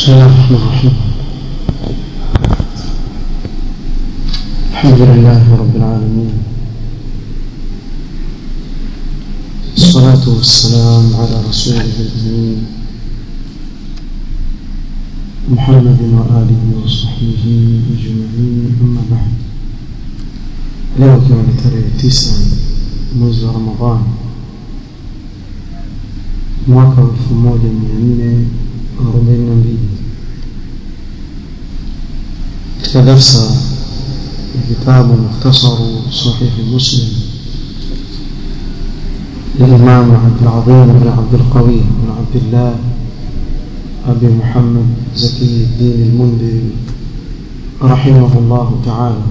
بسم الله الرحمن الرحيم الحمد لله رب العالمين الصلاة والسلام على رسوله الأمين محمد وآله وصحبه أجمعين أما بعد leo ikiwa ni tarehe tisa mwezi wa ramadhan mwaka wa elfu moja mia nne arobaini na mbili katika darsa ya kitabu mukhtasaru sahihi muslim للإمام عبد العظيم بن عبد القوي بن عبد الله أبي محمد زكي الدين المنذري رحمه الله تعالى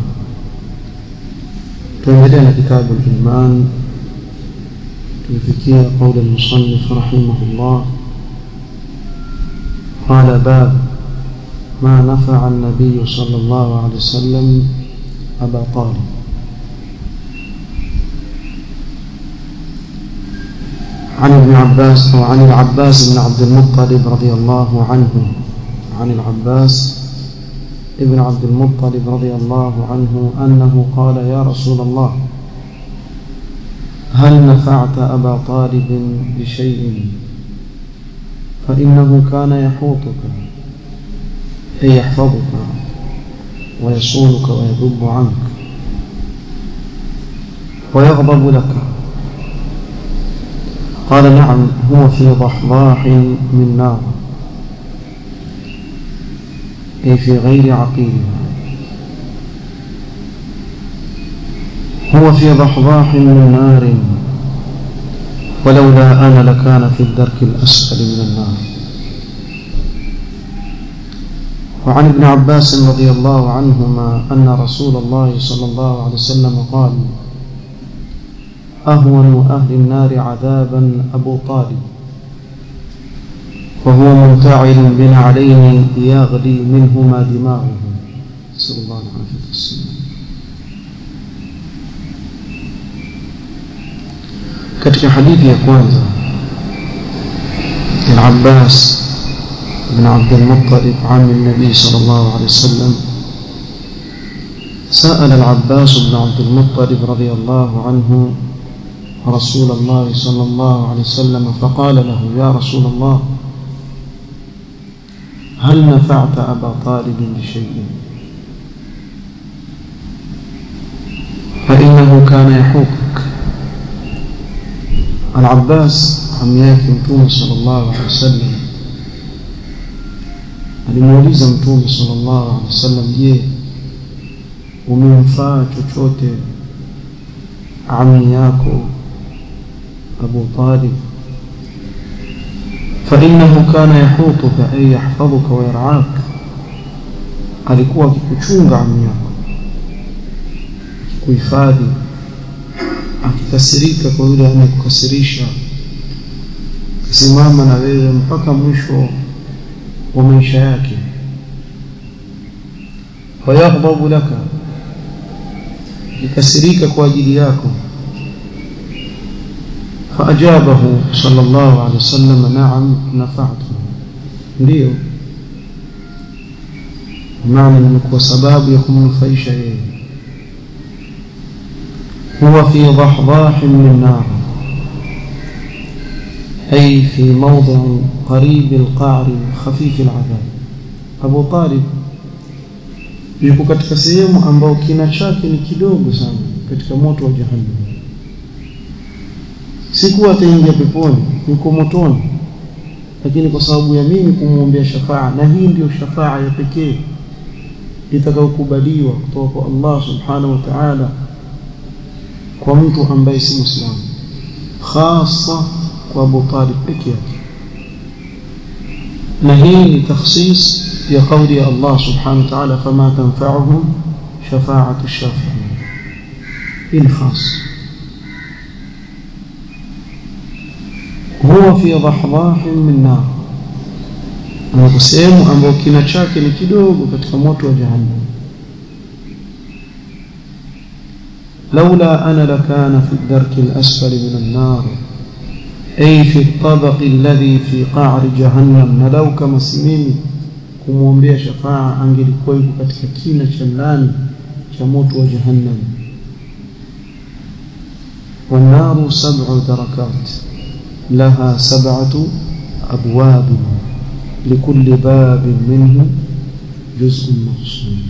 tuendelea كتاب الإيمان tulifikia قول المصنف رحمه الله قال باب ما نفع النبي صلى الله عليه وسلم أبا طالب عن ابن عباس أو عن العباس بن عبد المطلب رضي الله عنه عن العباس ابن عبد المطلب رضي الله عنه أنه قال يا رسول الله هل نفعت أبا طالب بشيء فإنه كان يحوطك أي يحفظك ويصونك ويذب عنك ويغضب لك قال نعم هو في ضحضاح من نار أي في غير عقيلها هو في ضحضاح من نار ولولا أنا لكان في الدرك الأسفل من النار وعن ابن عباس رضي الله عنهما أن رسول الله صلى الله عليه وسلم قال أهون أهل النار عذابا أبو طالب وهو منتعل بنعلين يغلي منهما دماغه نسأل الله العافية والسلام katika hadithi ya kwanza العباس بن عبد المطلب عم النبي صلى الله عليه وسلم سأل العباس بن عبد المطلب رضي الله عنه رسول الله صلى الله عليه وسلم فقال له يا رسول الله هل نفعت أبا طالب بشيء فإنه كان يحوطك العباس عم yake mtume sallallahu alaihi wasallam alimuuliza mtume sallallahu alaihi wasallam je umemfaa chochote ami yako Abu Talib فإنه كان يحوطك أي يحفظك ويرعاك alikuwa akikuchunga ami yako kuhifadhi akikasirika kwa yule anayekukasirisha kasimama na wewe mpaka mwisho wa maisha yake wayaghdabu laka ikasirika kwa ajili yako فأجابه صلى الله عليه وسلم نعم نفعته ndio maana nimekuwa sababu ya kumnufaisha yeye هو في ضحضاح من نار أي في موضع قريب القعر خفيف العذاب أبو طالب yuko katika sehemu ambayo kina chake ni kidogo sana katika moto wa jahannam sikuwa ataingia peponi yuko motoni lakini kwa sababu ya mimi kumwombea shafaa na hii ndiyo shafaa ya pekee itakayokubaliwa kutoka kwa Allah subhanahu wa ta'ala kwa mtu ambaye si muislamu hasa kwa Abu Talib peke yake na hii ni takhsis ya kauli ya Allah subhanahu wa ta'ala fama tanfa'uhum shafa'atu ash-shafi'in hii ni khas huwa fi dhahdahin min nar na sehemu ambayo kina chake ni kidogo katika moto wa jahannam لولا أنا لكان في الدرك الأسفل من النار أي في الطبق الذي في قعر جهنم نلو كما سميمي kumwombea shafaa angelikuwa yuko katika kina cha ndani cha moto wa jahannam والنار سبع دركات لها سبعة أبواب لكل باب منه جزء مقسوم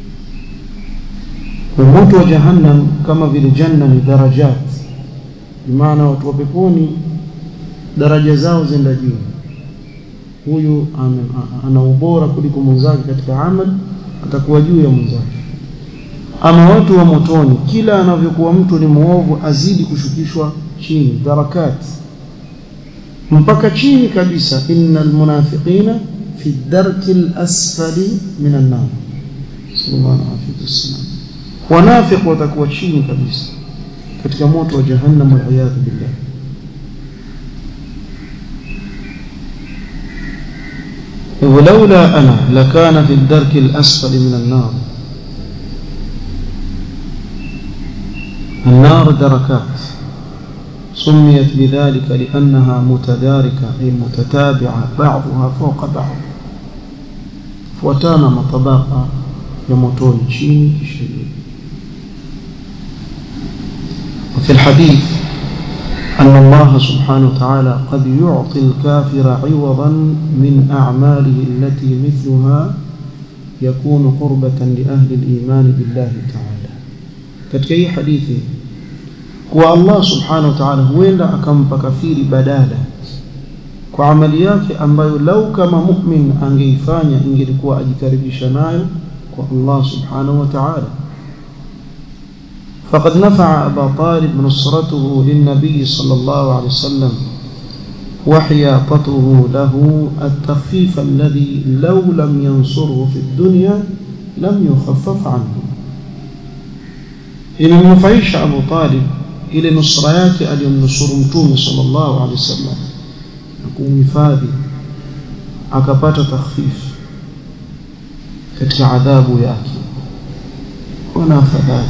وموت وجهنم كما في الجنة درجات بمعنى watu wa peponi daraja zao zenda juu huyu ana ubora kuliko mwenzake katika amal atakuwa juu ya mwenzake ama watu wa motoni kila anavyokuwa mtu ni muovu azidi kushukishwa chini darakat mpaka chini kabisa innal munafiqina fi darki al-asfali min an-nar sallallahu alayhi wasallam wanafiq watakuwa chini kabisa katika moto wa jahannam wal iyad billah ولولا أنا لكان في الدرك الأسفل من النار النار دركات سميت بذلك لأنها متداركة أي متتابعة بعضها فوق بعض فوتانا مطبقة يموتون شيني كشيء وفي الحديث أن الله سبحانه وتعالى قد يعطي الكافر عوضا من أعماله التي مثلها يكون قربة لأهل الإيمان بالله تعالى katika hii hadithi kuwa Allah subhanahu wa ta'ala huenda akampa kafiri badala kwa amali yake ambayo lau kama mu'min angeifanya ingelikuwa ajikaribisha nayo kwa Allah subhanahu wa ta'ala فقد نفع أبا طالب نصرته للنبي صلى الله عليه وسلم وحياطته له التخفيف الذي لو لم ينصره في الدنيا لم يخفف عنه imemnufaisha Abu Talib ile nusra yake aliyomnusuru mtume sallallahu alaihi wasallam na kumhifadhi akapata takhfif katika adhabu yake kuna afadhali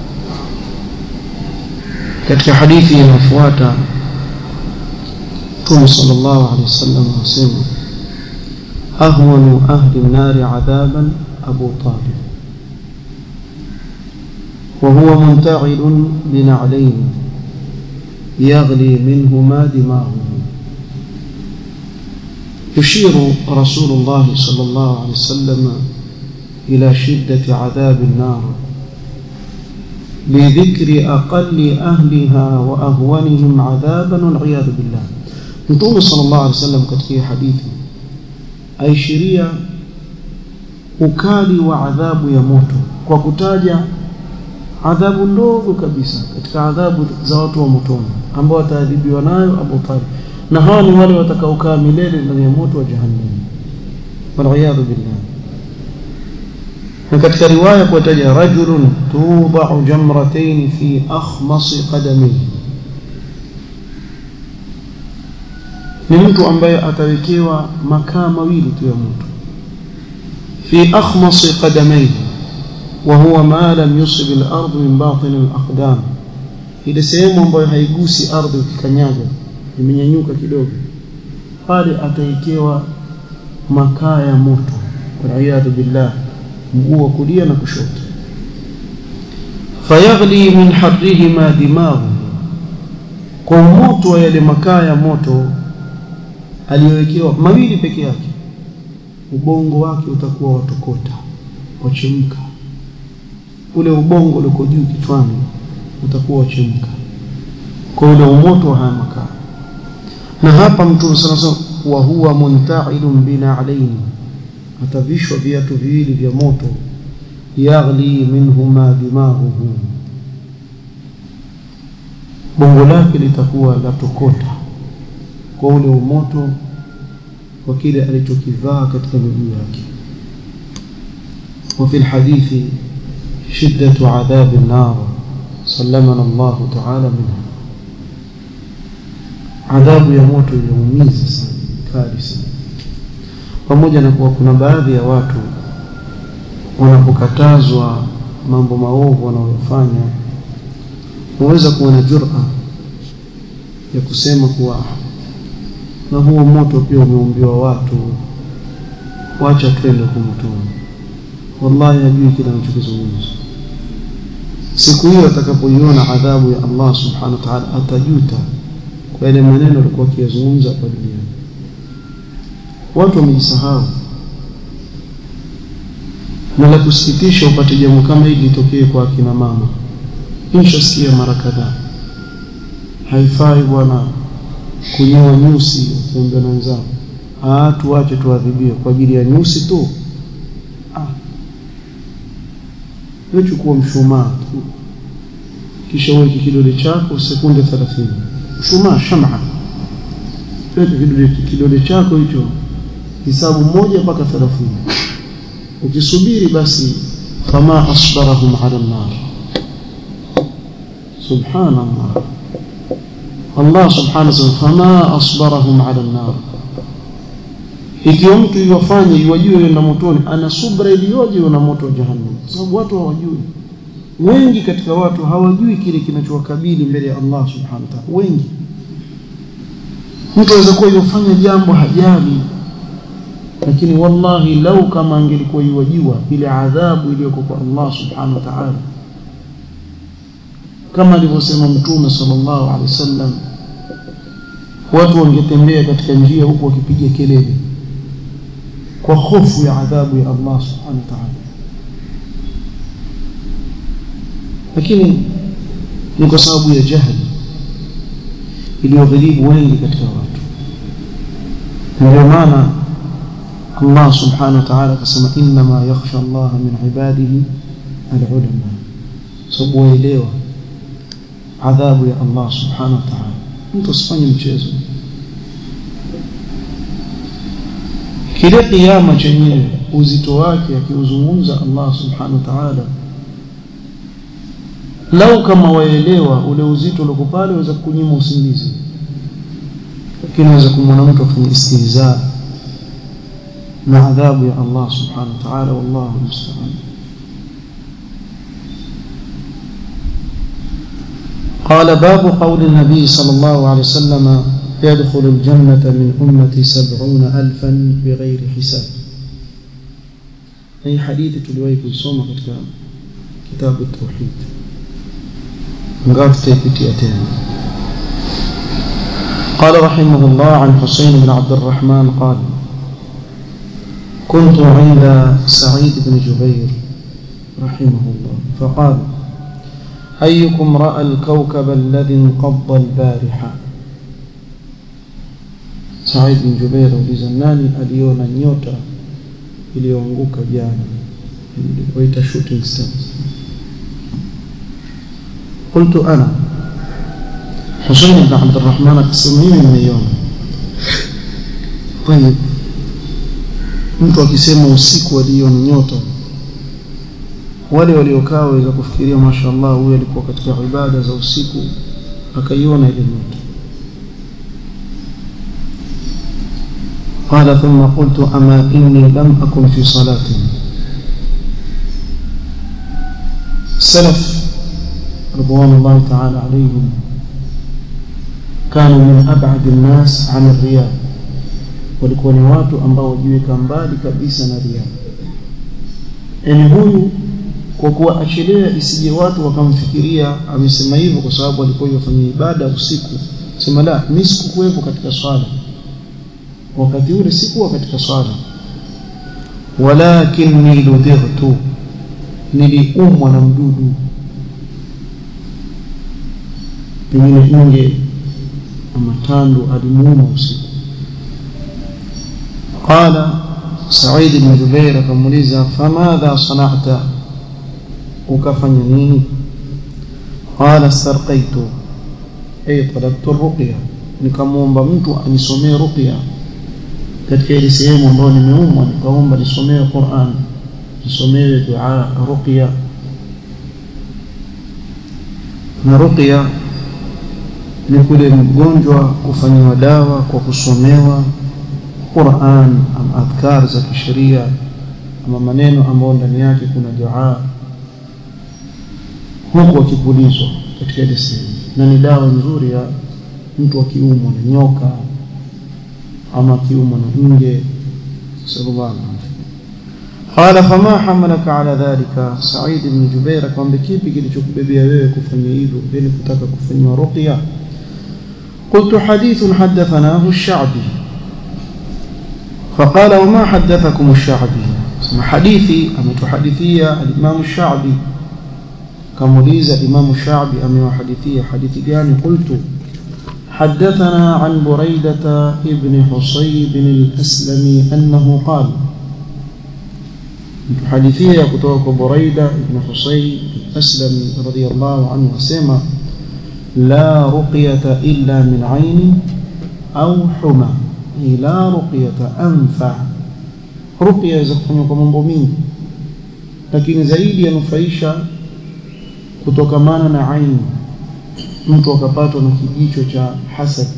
katika hadithi inayofuata mtume sallallahu alaihi wasallam anasema ahwanu ahli an-nar adhaban Abu Talib وهو منتعل بنعلين يغلي منهما دماغه يشير رسول الله صلى الله عليه وسلم إلى شدة عذاب النار بذكر أقل أهلها وأهونهم عذابا والعياذ بالله نتوم صلى الله عليه وسلم كتكي حديثي أي شريع ukali wa adhabu ya moto kwa kutaja adhabu ndogo kabisa katika adhabu za watu wa motoni ambao wataadhibiwa nayo Abu Talib na hawa ni wale watakaokaa milele ndani ya moto wa jahannam waliyadhu billah na katika riwaya kuwataja rajulun tudau jamratayn fi akhmasi qadamihi ni mtu ambaye atawekewa makaa mawili tu ya moto fi akhmasi qadamayhi وهو ما لم يصب الأرض من باطن الأقدام ile sehemu ambayo haigusi ardhi ukikanyaga imenyanyuka kidogo pale ataikewa makaa ya moto waliyadhu billah mguu wa kulia na kushoto fayaghli min harrihima dimaghu kwa moto wa yale makaa ya moto aliyowekewa mawili peke yake ubongo wake utakuwa watokota wachemka ule ubongo uliko juu kichwani utakuwa wachemka kwa ule umoto wa haya makaa na hapa mtume sana sana wa huwa munta'ilun bina alaini atavishwa viatu viwili vya moto yaghli minhuma dimaghuhu bongo lake litakuwa la tokota kwa ule umoto wa kile alichokivaa katika miguu yake وفي الحديث شدة عذاب النار سلمنا الله تعالى منها adhabu ya moto inaumiza sana kali sana pamoja na kuwa kuna baadhi ya watu wanapokatazwa mambo maovu wanayofanya huweza kuwa na jura ya kusema kuwa na huo moto pia umeumbiwa watu wacha twende kumtuma wallahi hajui kile anachokizungumza siku hiyo atakapoiona adhabu ya Allah subhanahu wa ta'ala atajuta kwa yale maneno alikuwa akiyazungumza hapa duniani watu wamejisahau na la kusikitisha upate jambo kama hili litokee kwa akina mama nishasikia mara kadhaa haifai bwana kunyoa nyusi ukiambia na wenzao ah tuache tuadhibiwe kwa ajili ya nyusi tu ah wewe chukua mshumaa tu kisha uweke kidole chako sekunde 30 mshumaa shama weka kidole kidole chako hicho hisabu moja mpaka 30 ukisubiri basi fama asbarahum ala nar subhanallah Allah subhanahu wa ta'ala fama asbarahum ala nar ikiwa mtu iwafanye iwajue yenda motoni ana subra iliyoje na moto wa jahannam sababu watu hawajui wengi katika watu hawajui kile kinachowakabili mbele ya Allah subhanahu wa ta'ala wengi mtu aweza kuwa yofanya jambo hajali lakini wallahi lau kama angelikuwa iwajua ile adhabu iliyoko kwa Allah subhanahu wa ta'ala kama alivyosema mtume sallallahu alaihi wasallam watu wangetembea katika njia huku wakipiga kelele kwa hofu ya adhabu ya Allah subhanahu wa ta'ala lakini ni kwa sababu ya jahili iliyogharibu wengi katika watu ndio maana Allah subhanahu wa ta'ala akasema inma yakhsha Allah min ibadihi alulama sababu waelewa adhabu ya Allah subhanahu wa ta'ala mtu asifanye mchezo kile kiyama chenyewe uzito wake akiuzungumza Allah subhanahu wa ta'ala lau kama waelewa ule uzito uliko pale waweza kunyima usingizi lakini waweza kumwona mtu afanye istihza na adhabu ya Allah subhanahu wa ta'ala wallahu musta'an قال باب قول النبي صلى الله عليه وسلم يدخل الجنة من أمتي سبعون ألفا بغير حساب أي حديث تلوي كل كتاب التوحيد نقاط تيبتيتين قال رحمه الله عن حسين بن عبد الرحمن قال كنت عند سعيد بن جبير رحمه الله فقال أيكم رأى الكوكب الذي انقض البارحة سعيد بن جبير ulizanani aliona nyota iliyoanguka jana waita shooting stars قلت أنا حسين بن عبد الرحمن akisema nimeiona طيب mtu akisema usiku aliona nyota wale waliokaa waweza kufikiria mashaallah huyu alikuwa katika ibada za usiku akaiona ile nyota قال ثم قلت أما إني لم أكن في صلاة السلف رضوان الله تعالى عليهم كانوا من أبعد الناس عن الرياء walikuwa ni watu ambao wajiweka mbali kabisa na ria yani huyu kwa kuwa achelea isije watu wakamfikiria amesema hivyo kwa sababu alikuwa yafanya ibada usiku sema la mimi sikukuwepo katika swala wakati ule sikuwa katika swala walakinni ludightu niliumwa na mdudu pengine nge ama tandu alimuuma usiku قال سعيد بن جبير كموليزا فماذا صنعت وكفني نيني قال استرقيت أي طلبت الرقية nikamwomba mtu anisomee ruqya katika ile sehemu ambayo nimeumwa nikaomba nisomewe Qur'an nisomewe dua ruqya na ruqya ni kule mgonjwa kufanyiwa dawa kwa kusomewa Qur'an ama adhkar za kisheria ama maneno ambayo ndani yake kuna dua huku akipulizwa katika ile sehemu na ni dawa nzuri ya mtu akiumwa na nyoka ama akiumwa na nge sallallahu alaihi قال فما حملك على ذلك سعيد بن جبير akamwambia kipi kilichokubebea wewe kufanya hivyo vile kutaka kufanywa ruqya قلت حديث حدثناه الشعبي فقال وما حدثكم الشعبي اسم حديثي أمتحدثية الإمام الشعبي كموليز الإمام الشعبي أم حديثية حديث جاني قلت حدثنا عن بريدة ابن حصيب الأسلمي أنه قال حديثية كتوك بريدة ابن حصيب الأسلمي رضي الله عنه سمع لا رقية إلا من عين أو حمى لا رقية أنفع رقية زكفني kwa mingi lakini zaidi yanufaisha kutokamana na aini mtu akapatwa na kijicho cha hasad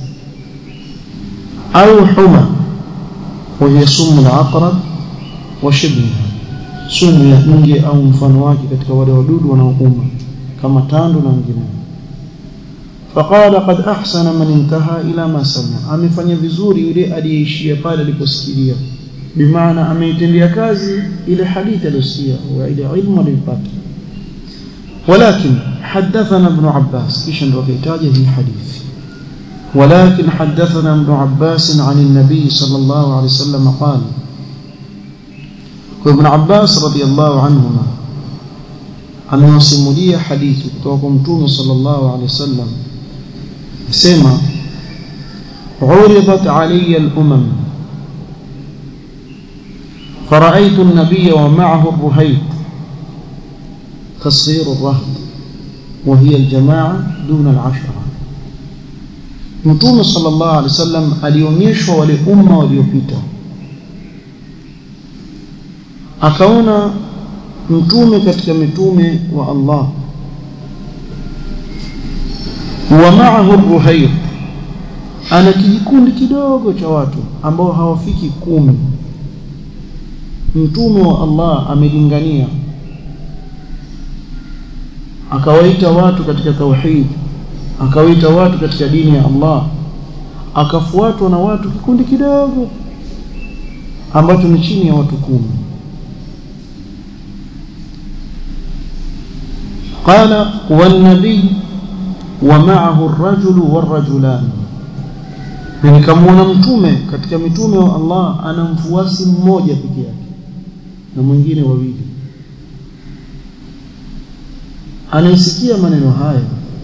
au huma وهي سم العقرب وشبهها sumu ya nge au mfano wake katika wale wadudu wanaouma kama tando na wengineo فقال قد أحسن من انتهى إلى ما سمع amefanya vizuri yule aliyeishia pale aliposikia bimaana ameitendea kazi ile hadithi aliyosikia wa ile ilmu aliyopata ولكن حدثنا ابن عباس كيش وكيتاجه هي حديث ولكن حدثنا ابن عباس عن النبي صلى الله عليه وسلم قال وابن عباس رضي الله عنهما amewasimulia hadithi kutoka kwa mtume sallallahu alaihi wasallam sema عرضت علي الأمم فرأيت النبي ومعه الرهيط تصير الرهط وهي الجماعة دون العشرة متوم صلى الله عليه وسلم alionyeshwa wale umma waliopita akaona mtume katika mitume wa Allah wa ma'ahu ruhayt ana kijikundi kidogo cha watu ambao hawafiki kumi mtume wa Allah amelingania akawaita watu katika tauhid akawaita watu katika dini ya Allah akafuatwa na watu kikundi kidogo ambacho ni chini ya watu kumi قال والنبي ومعه الرجل والرجلان nikamwona mtume katika mitume wa Allah ana mfuasi mmoja peke yake na mwingine wawili anaisikia maneno haya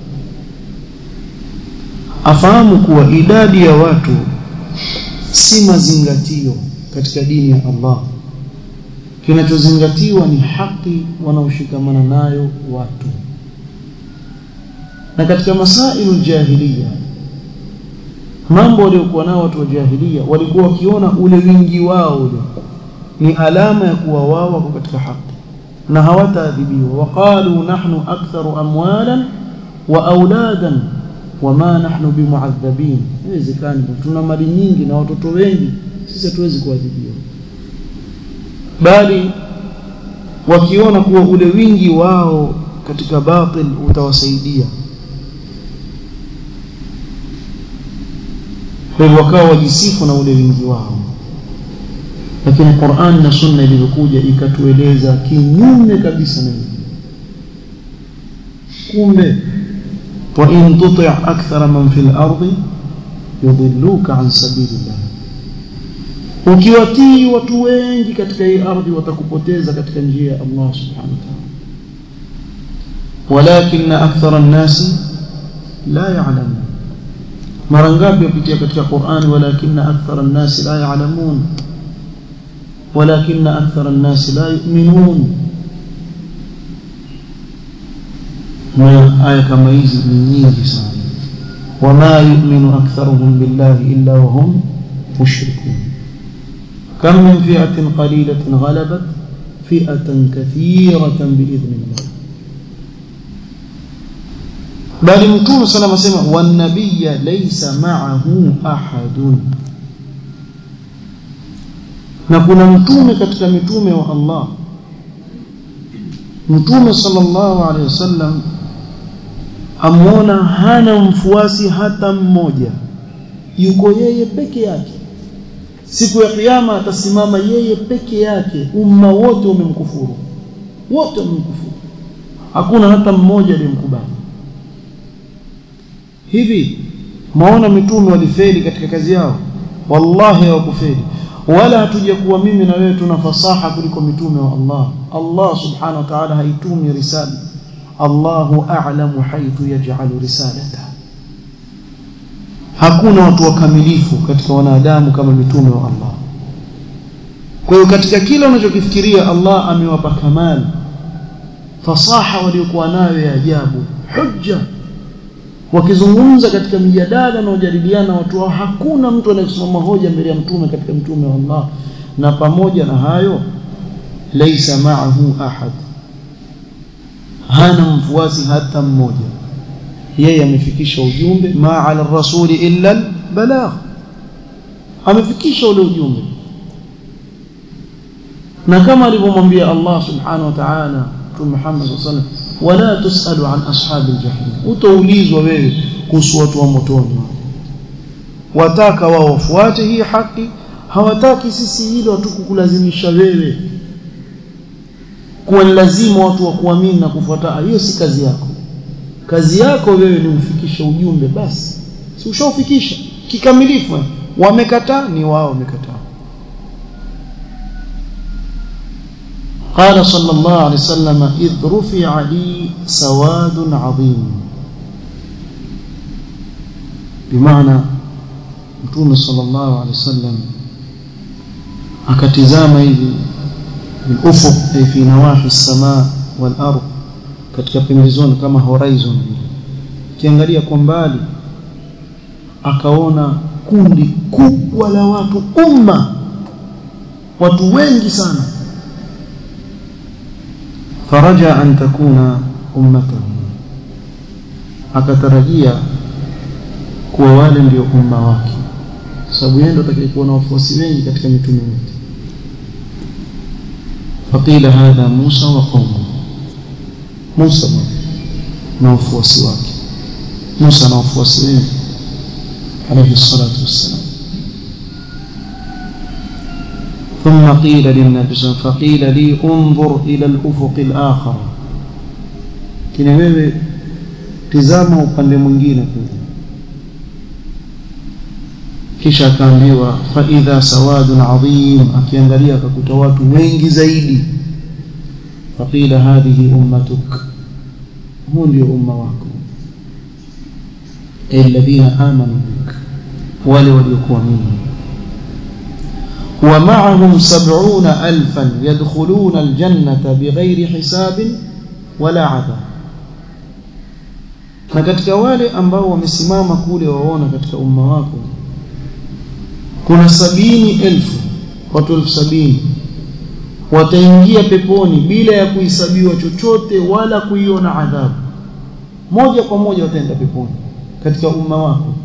afahamu kuwa idadi ya watu si mazingatio katika dini ya Allah kinachozingatiwa ni haki wanaoshikamana nayo watu na katika masailu jahiliya mambo waliokuwa nao watu wa jahiliya walikuwa wakiona ule wingi wao ule ni alama ya kuwa wao wako katika haki na hawataadhibiwa waqalu nahnu aktharu amwalan wa auladan wama nahnu bimuadhabin haiwezekani tuna mali nyingi na watoto wengi sisi hatuwezi kuadhibiwa bali wakiona kuwa ule wingi wao katika batil utawasaidia kwa hivyo wakawa wajisifu na ule wingi wao lakini Qur'an na Sunna ilivyokuja ikatueleza kinyume kabisa na hivyo kumbe wa in tuti' akthara man fil ardi yudilluka an sabilillah ukiwatii watu wengi katika hii ardhi watakupoteza katika njia ya Allah subhanahu wa ta'ala walakin akthara an-nasi la ya'lamun mara ngapi upitia katika Qur'an walakin akthara an-nasi la ya'lamun walakin akthara an-nasi la yu'minun na aya kama hizi ni nyingi sana wama yu'minu aktharuhum billahi illa wa hum mushrikun كم من فئة قليلة غلبت فئة كثيرة بإذن الله بل متوم صلى الله عليه وسلم والنبي ليس معه أحد na kuna mtume katika mitume wa Allah mtume sallallahu alaihi wasallam amwona hana mfuasi hata mmoja yuko yeye peke yake siku ya kiyama atasimama yeye peke yake umma wote umemkufuru wote wamemkufuru hakuna hata mmoja aliyemkubali hivi maona mitume walifeli katika kazi yao wallahi hawakufeli wala hatujakuwa mimi na wewe tuna fasaha kuliko mitume wa Allah Allah subhanahu wa ta'ala haitumi risala Allahu a'lamu haythu yaj'alu risalata hakuna watu wakamilifu katika wanadamu kama mitume wa Allah kwa hiyo katika kila unachokifikiria Allah amewapa kamali fasaha waliokuwa nayo ya ajabu hujja wakizungumza katika mijadala na ujadiliana watu wao hakuna mtu anayesimama hoja mbele ya mtume katika mtume wa Allah na pamoja na hayo laysa ma'ahu ahad hana mfuasi hata mmoja yeye amefikisha ujumbe ma ala rasuli illa balagh amefikisha ule ujumbe na kama alivyomwambia Allah subhanahu wa ta'ala Mtume Muhammad sallallahu alaihi wasallam wala tusalu an ashabi aljahim utaulizwa wewe kuhusu watu wa motoni wataka wao wafuate hii haki hawataki sisi hilo hatukukulazimisha wewe kuwa lazima watu wa kuamini na kufuata hiyo si kazi yako kazi yako wewe ni ufikishe ujumbe basi si ushaufikisha kikamilifu wamekataa ni wao wamekataa قال صلى الله عليه وسلم إذ رفع لي سواد عظيم بمعنى متوم صلى الله عليه وسلم akatizama hivi bilufuq ay fi nawahi as-samaa wal ard katika pembezoni kama horizon kiangalia kwa mbali akaona kundi kubwa la watu umma watu wengi sana faraja an takuna ummatahu akatarajia kuwa wale ndio umma wake sababu yeye ndo atakayekuwa na wafuasi wengi katika mitume yote faqila hadha Musa wa qaumu Musa na wafuasi wake Musa na wafuasi wengi alayhi salatu wassalam ثم قيل للنبي صلى الله عليه وسلم فقيل لي انظر إلى الأفق الآخر kina wewe tizama upande mwingine kule kisha akaambiwa fa idha sawadun adhim akiangalia akakuta watu wengi zaidi faqila hadhihi ummatuk huu ndio umma wako alladhina amanu bik wale waliokuamini ومعهم سبعون ألفا يدخلون الجنة بغير حساب ولا عذاب na katika wale ambao wamesimama kule waona katika umma wako kuna sabini elfu watu elfu sabini wataingia peponi bila ya kuhesabiwa chochote wala kuiona adhabu moja kwa moja wataenda peponi katika umma wako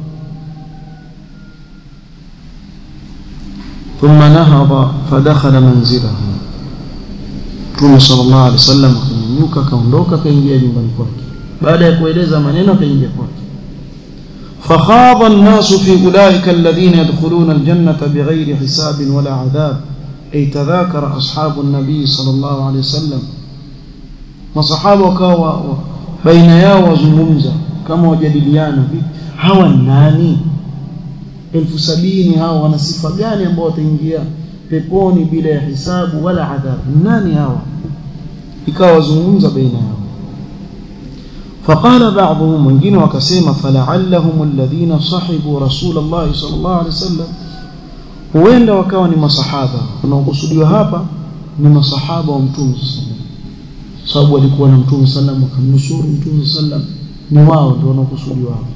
ثم نهض فدخل منزله Mtume sallallahu alaihi wasallam akanyanyuka akaondoka akaingia nyumbani kwake baada ya kueleza maneno akaingia kwake فخاض الناس في أولئك الذين يدخلون الجنة بغير حساب ولا عذاب أي تذاكر أصحاب النبي صلى الله عليه وسلم وصحابه وكاوا بين yao wazungumza kama wajadiliana hawa nani elfu sabini hao wana sifa gani ambao wataingia peponi bila ya hisabu wala adhabu nani hawa ikawa wazungumza baina yao فقال بعضهم wengine wakasema fala'allahum alladhina sahibu rasulullah sallallahu alaihi wasallam huenda wakawa ni masahaba wanaokusudiwa hapa ni masahaba wa mtume sababu walikuwa na mtume sallam wakamnusuru mtume sallam ni wao ndio wanaokusudiwa hapa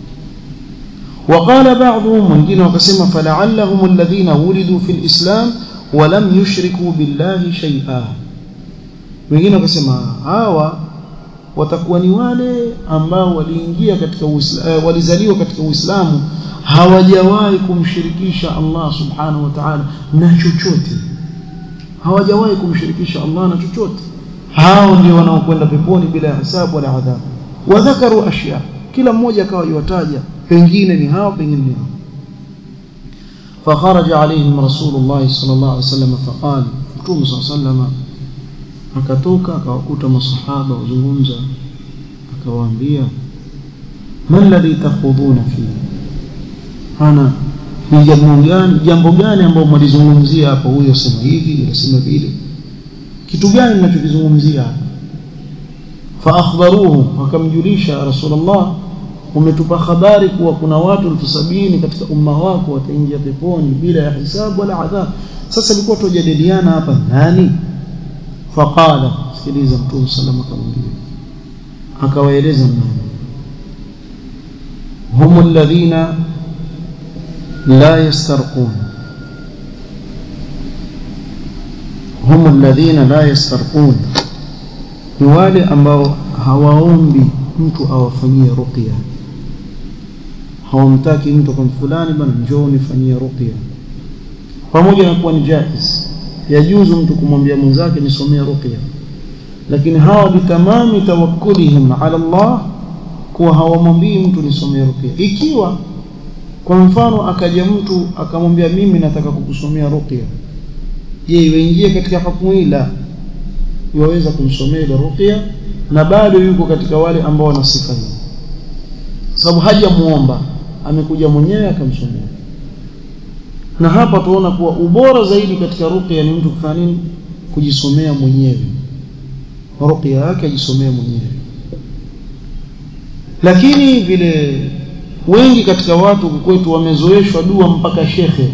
وقال بعضهم wengine wakasema fala'allahum alladhina wulidu fil islam wa lam yushriku billahi shay'a wengine wakasema hawa watakuwa ni wale ambao waliingia katika Uislamu walizaliwa katika Uislamu hawajawahi kumshirikisha Allah subhanahu wa ta'ala na chochote hawajawahi kumshirikisha Allah na chochote hao ndio wanaokwenda peponi bila hisabu wala adhabu wadhakaru ashya kila mmoja akawa yuwataja pengine ni hao pengine ni hao فخرج عليهم رسول الله صلى الله عليه وسلم فقال متوم صلى الله عليه وسلم akatoka akawakuta masahaba wazungumza akawaambia man ladhi takhudhuna fi ana ni jambo gani jambo gani ambao mlizungumzia hapo huyo sema hivi unasema vile kitu gani mnachokizungumzia hapa fa akhbaruhu wakamjulisha rasulullah umetupa habari kuwa kuna watu elfu sabini katika umma wako wataingia peponi bila ya hisabu wala adhab sasa ilikuwa tujadiliana hapa nani faqala sikiliza mtume sallallahu akamwambia akawaeleza nani هم الذين لا يسترقون هم الذين لا يسترقون ni wale ambao hawaombi mtu awafanyie ruqya hawamtaki mtu kwa fulani bwana njoo nifanyie ruqya pamoja na kuwa ni jaiz yajuzu mtu kumwambia mwenzake nisomee ruqya lakini hawa bitamami tawakkulihim ala Allah kuwa hawamwambii mtu nisomee ruqya ikiwa kwa mfano akaja mtu akamwambia mimi nataka kukusomea ruqya je iwaingie katika hukumu hii la yaweza kumsomea ile ruqya na bado yuko katika wale ambao wana sifa hii sababu hajamuomba amekuja mwenyewe akamsomea na hapa tuona kuwa ubora zaidi katika ruqya ni mtu kufanya nini kujisomea mwenyewe ruqya yake ajisomea mwenyewe lakini vile wengi katika watu kwetu wamezoeshwa dua mpaka shekhe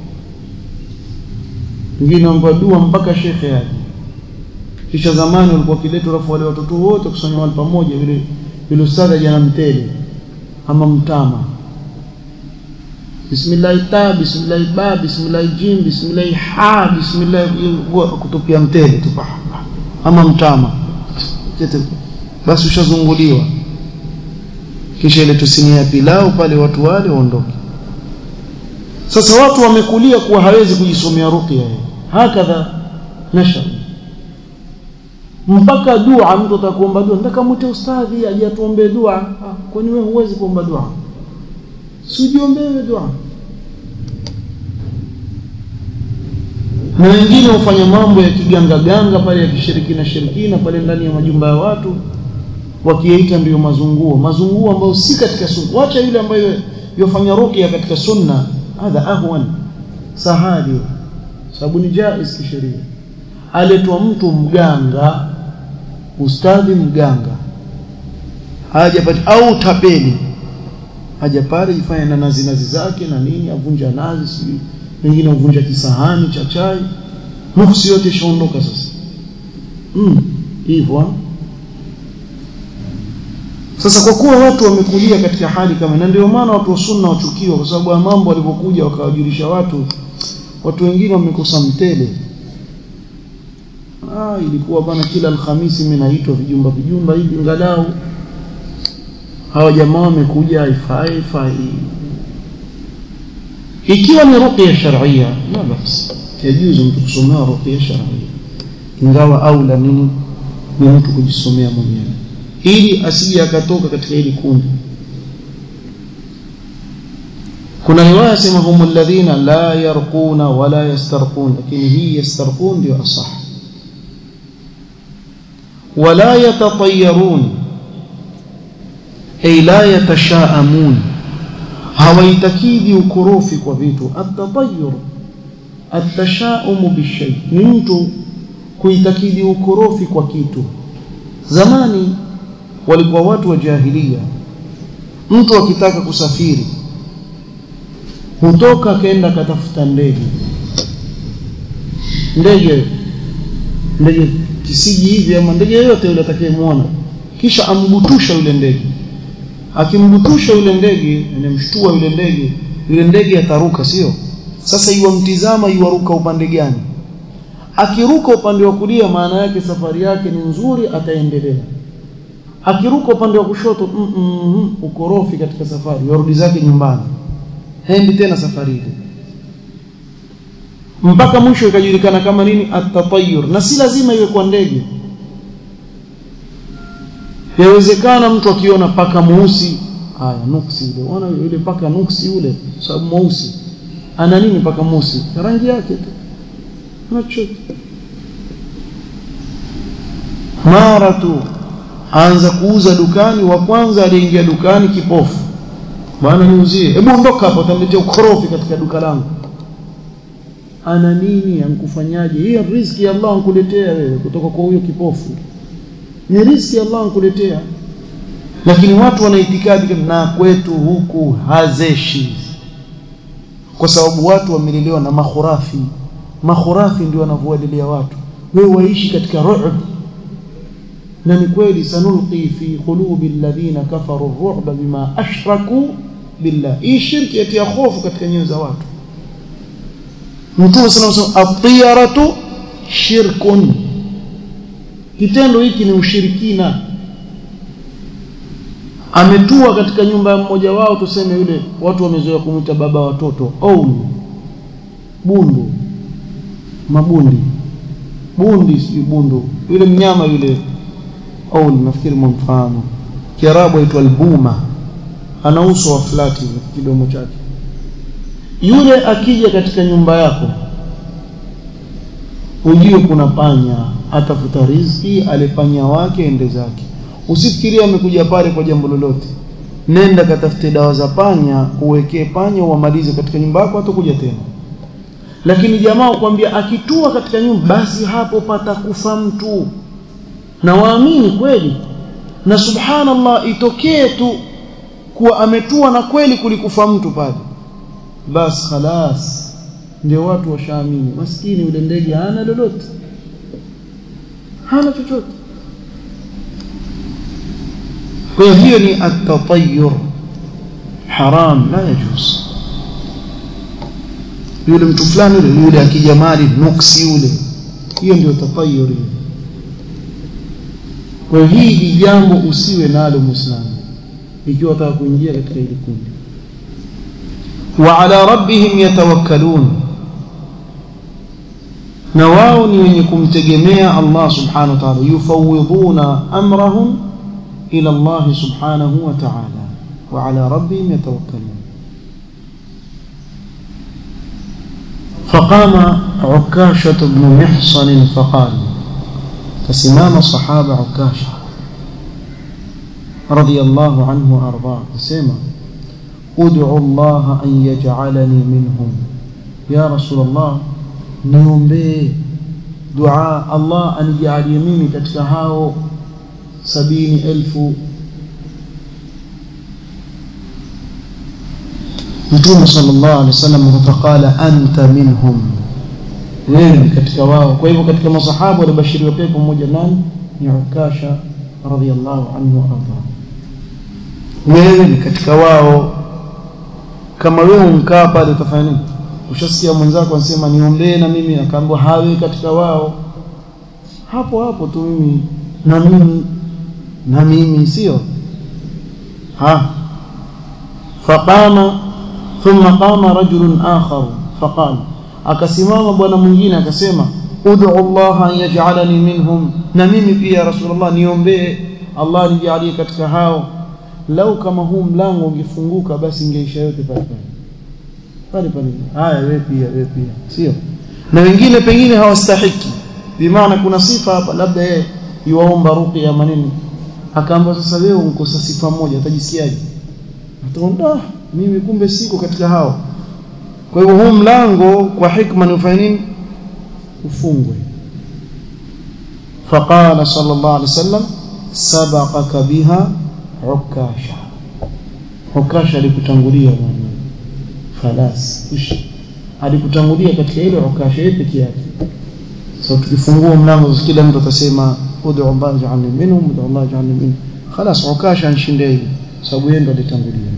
wengine wampa dua mpaka shekhe aje kisha zamani walikuwa kiletu rafu wale watoto wote kusanya wale pamoja vile vile ustadha jana mtele ama mtama bismillah ta bismillah ba bismillah jim bismillah ha bismillah kutupia mtele tu ama mtama basi ushazunguliwa kisha ile tusinia ya pilau pale watu wale waondoke sasa watu wamekulia kuwa hawezi kujisomea ruqya hakadha nashar mpaka dua mtu atakuomba dua nataka mwite ustadhi aje atuombe dua ah, kwani wewe huwezi kuomba dua si ujiombewe dua na wengine hufanya mambo ya kigangaganga pale ya kishirikina shirikina pale ndani ya majumba ya watu wakiyaita ndiyo mazunguo mazunguo ambayo si katika sunna wacha yule ambaye yofanya ruqya katika sunna hadha ahwan sahali sababu ni jaiz kisheria aletwa mtu mganga ustadhi mganga haja pale au tapeli haja pale jifanya na nazi nazi zake na nini avunja nazi sijui wengine uvunja kisahani cha chai nuksi yote ishaondoka sasa mm hivyo sasa kwa kuwa watu wamekulia katika hali kama na ndio maana watu wa sunna wachukiwa kwa sababu ya mambo walivyokuja wakawajulisha watu watu wengine wamekosa mtele ah ilikuwa bana kila alhamisi mimi naitwa vijumba vijumba hivi ngalau hawa jamaa wamekuja haifai haifai ikiwa ni ruqya shar'ia la basi yajuzu mtu kusomea ruqya shar'ia ingawa aula nini ni mtu kujisomea mwenyewe ili asije akatoka katika hili kundi kuna riwaya sema hum alladhina la yarquna wala yastarqun lakini hii yastarqun ndio asah wala yatatayyarun ay la yatashaamun hawaitakidi ukorofi kwa vitu atatayyur atashaumu bishay ni mtu kuitakidi ukorofi kwa kitu zamani walikuwa watu wa jahilia mtu akitaka kusafiri hutoka akaenda katafuta ndege ndege ndege kisiji hivi ama ndege yoyote yule atakayemwona kisha ambutusha yule ndege akimbutusha yule ndege anamshtua yule ndege yule ndege ataruka sio sasa iwamtizama iwaruka upande gani akiruka upande wa kulia maana yake safari yake ni nzuri ataendelea akiruka upande wa kushoto mm, mm, mm, ukorofi katika safari warudi zake nyumbani hendi tena safari ile mpaka mwisho ikajulikana kama nini atatayur na si lazima iwe kwa ndege yawezekana mtu akiona paka mweusi haya nuksi ile ona yule paka nuksi yule sababu mweusi ana nini mpaka musi rangi yake tu ana chochote mara tu anza kuuza dukani wa kwanza aliingia dukani kipofu bwana niuzie hebu ondoka hapo utaniletea ukorofi katika duka langu ana nini ankufanyaje hiyo riziki ya Allah ankuletea wewe kutoka kwa huyo kipofu ni riziki ya Allah ankuletea lakini watu wana itikadi na kwetu huku hazeshi kwa sababu watu wamelelewa na makhurafi makhurafi ndio wanavyowadelea watu wewe waishi katika ru'b na ni kweli sanulqi fi qulubi alladhina kafaru ar-ru'ba bima ashraku billah hii shirki yatia hofu katika nyoyo za watu Mtume sallallahu alayhi wasallam at-tiyaratu shirkun kitendo hiki ni ushirikina ametua katika nyumba ya mmoja wao tuseme yule watu wamezoea kumuita baba watoto au bundu mabundi bundi si bundu yule mnyama yule au nafikiri mfano kiarabu aitwa albuma ana uso wa flati kidomo chake yule akija katika nyumba yako ujue kuna panya atafuta riziki alepanya wake ende zake usifikirie amekuja pale kwa jambo lolote nenda katafute dawa za panya uwekee panya uamalize katika nyumba yako hatakuja tena lakini jamaa ukwambia akitua katika nyumba basi hapo patakufa mtu na waamini kweli na subhanallah itokee tu kuwa ametua na kweli kulikufa mtu pale basi khalas ndio watu washaamini maskini yule ndege hana lolote hana chochote kwa hiyo ni at-tatayyur haram la yajuz yule mtu fulani yule yule akija mali nuksi yule hiyo ndio tatayyur kwa hiyo hii jambo usiwe nalo muislamu ikiwa unataka kuingia katika hili kundi wa ala rabbihim yatawakkalun na wao ni wenye kumtegemea Allah subhanahu wa ta'ala yufawidhuna amrahum ila Allah subhanahu wa ta'ala wa ala rabbihim yatawakkalun فقام عكاشة بن محصن فقال فسمام صحابة عكاشة رضي الله عنه وأرضاه فسمع ادعو الله أن يجعلني منهم يا رسول الله نيومبي دعاء الله أن يجعل يميني كتكهاو سبين ألف Mtume sallallahu alaihi wasallam faqala anta minhum, wewe ni katika wao. Kwa hivyo katika masahaba walibashiriwa pepo mmoja nani? Ni Ukasha radhiyallahu anhu arda. Wewe ni katika wao. Kama wewe unkaa pale utafanya nini? Ushasikia mwenzako anasema niombee na mimi, akaambiwa hawe katika wao, hapo hapo tu mimi na mimi na mimi, sio ha faqama thumma qama rajulun akhar faqala akasimama bwana mwingine akasema ud'u Allah an yaj'alani minhum na mimi pia rasulullah niombee Allah nijalie katika hao lau kama huu mlango ungefunguka basi ingeisha yote pale pale pale haya wewe pia wewe pia sio na wengine pengine hawastahiki bimaana kuna sifa hapa labda yeye yuwaomba ruqya maneno akaamba sasa wewe unkosa sifa moja utajisikiaje utaondoa mimi kumbe siko katika hao kwa hivyo huu mlango kwa hikma ni ufanye nini ufungwe faqala sallallahu alaihi wasallam sabaqaka biha ukasha ukasha alikutangulia bwana falas ishi alikutangulia katika ile ukasha yeye peke yake so tukifungua mlango kila mtu atasema ud'u Allah ja'alni minhum ud'u Allah ja'alni minhum خلاص ukasha anshinde sababu yeye ndo alitangulia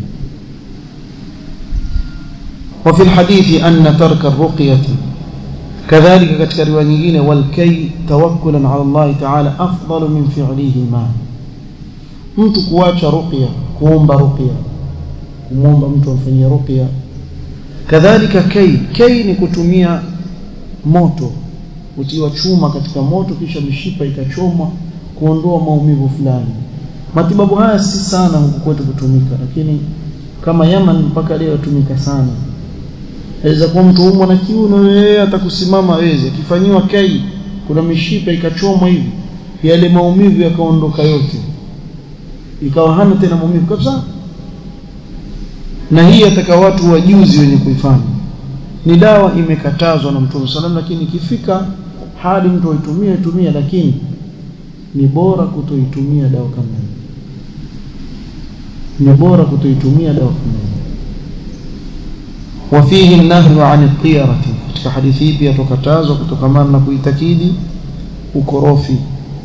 وفي الحديث أن ترك الرقية كذلك katika riwaya nyingine والكي توكلا على الله تعالى أفضل من فعلهما mtu kuacha ruqya kuomba ruqya kumwomba mtu amfanyie ruqya kadhalika kai kai ni kutumia moto utiwa chuma katika moto kisha mishipa ikachomwa kuondoa maumivu fulani matibabu haya si sana huku kwetu kutumika lakini kama Yaman mpaka leo yatumika sana aweza kuwa mtu umwa na kiuno yeye atakusimama aweze akifanyiwa kai kuna mishipa ikachomwa hivi yale maumivu yakaondoka yote ikawa hana tena maumivu kabisa na hii ataka watu wajuzi wenye kuifanya ni dawa imekatazwa na Mtume sallam lakini ikifika hadi mtu aitumie tumia lakini ni bora kutoitumia dawa kama hiyo ni bora kutoitumia dawa kama hiyo وفيه النهي عن الطيرة katika hadithi hii pia tukatazwa kutokamana na kuitakidi ukorofi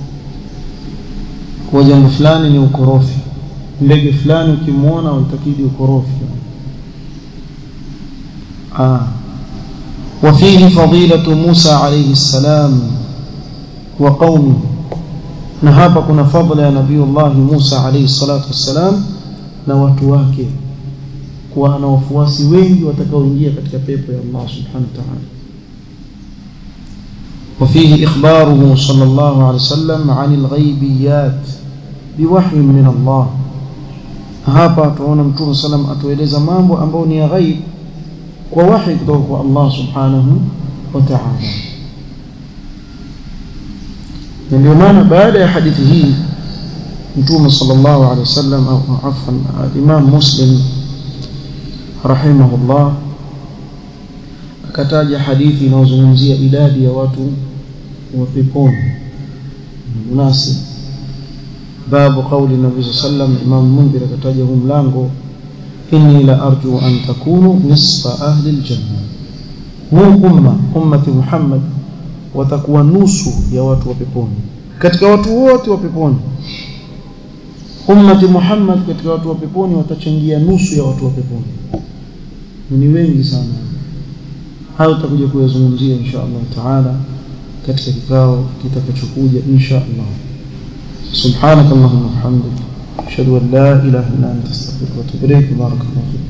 kwa jambo fulani ni ukorofi ndege fulani ukimwona uitakidi ukorofi ah وفيه فضيلة موسى عليه السلام وقومه na hapa kuna fadhila ya nabii Allah Musa alayhi salatu wassalam na watu wake kuwa na wafuasi wengi watakaoingia katika pepo ya Allah subhanahu wa ta'ala وفيه إخباره صلى الله عليه وسلم عن الغيبيات بوحي من الله hapa tunaona mtume sallam atueleza mambo ambayo ni ya ghaib kwa wahi kutoka kwa Allah subhanahu wa ta'ala na ndio maana baada ya hadithi hii mtume sallallahu alaihi wasallam au afwan imam muslim rahimahullah akataja hadithi inayozungumzia idadi ya watu wa peponi munasib babu qauli nabii sallam imam mundir akataja huu mlango inni la arju an takunu nisfa ahli aljanna huu umma ummati muhammad watakuwa nusu ya watu wa peponi katika watu wote wa peponi ummati muhammad katika watu wa peponi watachangia nusu ya watu wa peponi ni wengi sana hayo tutakuja kuyazungumzia insha Allah taala katika kikao kitakachokuja insha Allah subhanak allahumma wa bihamdik ashhadu an la ilaha illa anta astaghfiruka wa atubu ilayk barakallahu